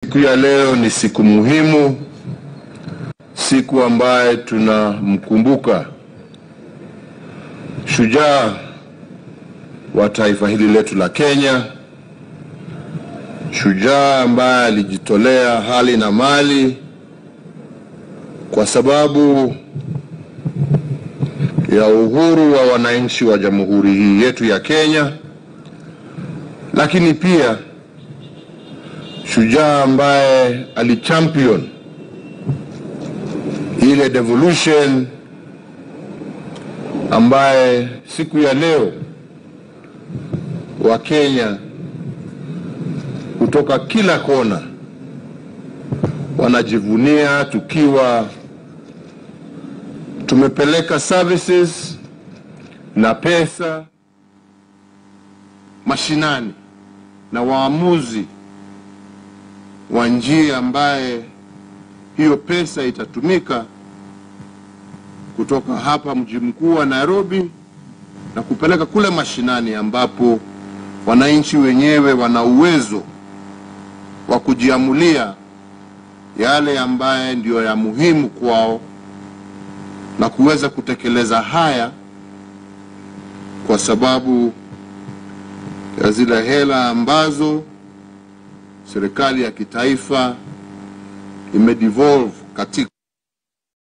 Siku ya leo ni siku muhimu, siku ambaye tunamkumbuka shujaa wa taifa hili letu la Kenya, shujaa ambaye alijitolea hali na mali kwa sababu ya uhuru wa wananchi wa jamhuri hii yetu ya Kenya, lakini pia shujaa ambaye alichampion ile devolution ambaye siku ya leo Wakenya kutoka kila kona wanajivunia tukiwa tumepeleka services na pesa mashinani na waamuzi wa njia ambaye hiyo pesa itatumika kutoka hapa mji mkuu wa Nairobi na kupeleka kule mashinani ambapo wananchi wenyewe wana uwezo wa kujiamulia yale ambaye ndiyo ya muhimu kwao na kuweza kutekeleza haya kwa sababu ya zile hela ambazo serikali ya kitaifa imedevolve katika